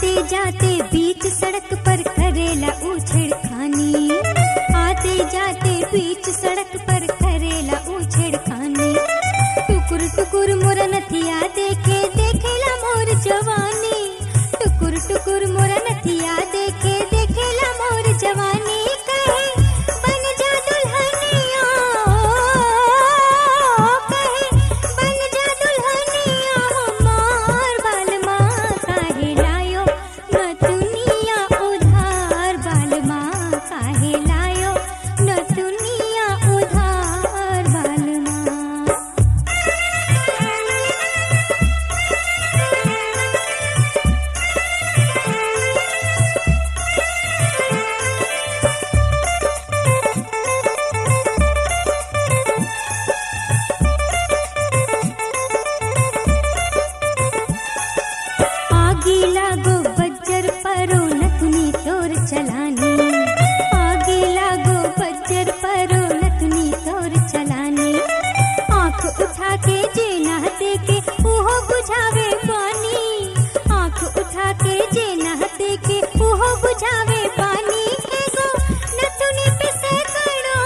आते जाते बीच सड़क पर करेला उछेड़ खानी आते जाते बीच सड़क पर करेला उछेड़ खानी टुकुर टुकुर मोर नथिया देखे देखेला मोर जवानी टुकुर टुकुर मोर नथिया देखे देखेला मोर जवानी कहे बन जा दुल्हनिया कहे बन जा दुल्हनिया हमार बालमा काहे लायो न दुनिया उधार बालमा काहे लायो न दुनिया उधार बालमा आगी लागो बज्जर परो नथुनी तोर चलानी आगी लागो बज्जर परो नथुनी तोर चलानी आंख उठा के जे ना देखे उहो बुझावे पानी आंख उठा के जे ना देखे उहो बुझावे पानी एगो नथुनी पे सैकड़ो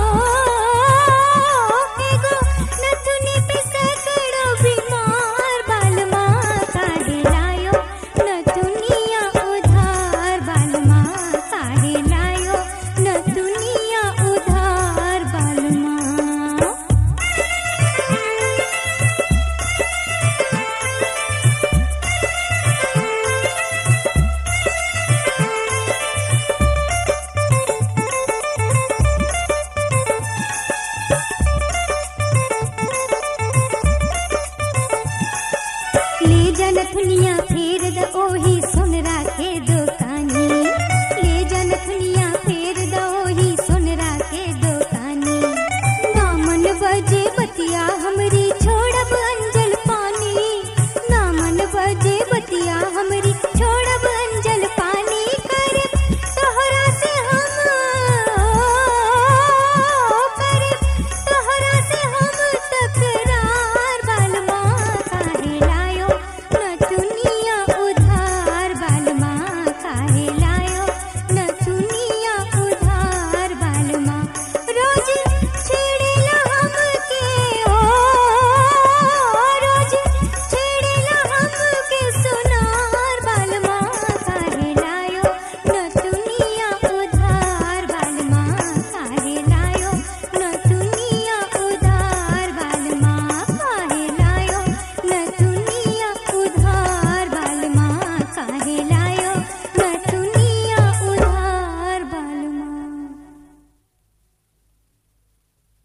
एगो नथुनी पे सैकड़ो बीमार बालमा काहे लायो न दुनिया उधार बालमा काहे लायो न दुनिया उधार बालमा ले जन दुनिया फेर द ओही सो